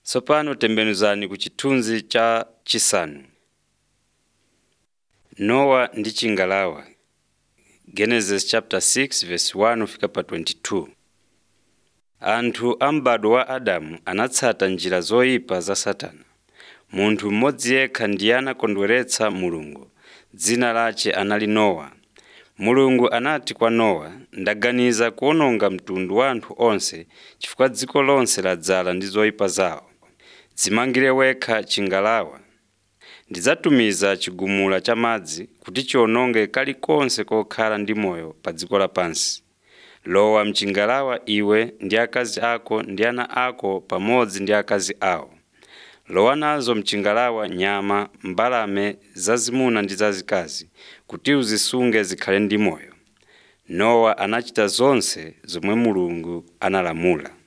Tsopano tembenuzani ku chithunzi cha chisanu. Nowa ndi chingalawa Genesis chapter 6 verse 1 kufika pa 22. Anthu a m'bado wa Adamu anatsata njira zoyipa za Satana. Munthu mmodzi yekha ndiye anakondweretsa Mulungu, dzina lace anali Nowa. Mulungu anati kwa Nowa, ndaganiza kuwononga mtundu wa anthu onse chifukwa dziko lonse ladzala ndi zoyipa zawo. Dzimangire wekha chingalawa. Ndidzatumiza chigumula cha madzi kuti chiwononge kalikonse kokhala ndi moyo pa dziko lapansi. Lowa mchingalawa iwe ndi akazi ako ndi ana ako pamodzi ndi akazi awo. Lowa nazo mchingalawa nyama, mbalame zazimuna ndi zazikazi kuti uzisunge zikhale ndi moyo. Nowa anachita zonse zomwe Mulungu analamula.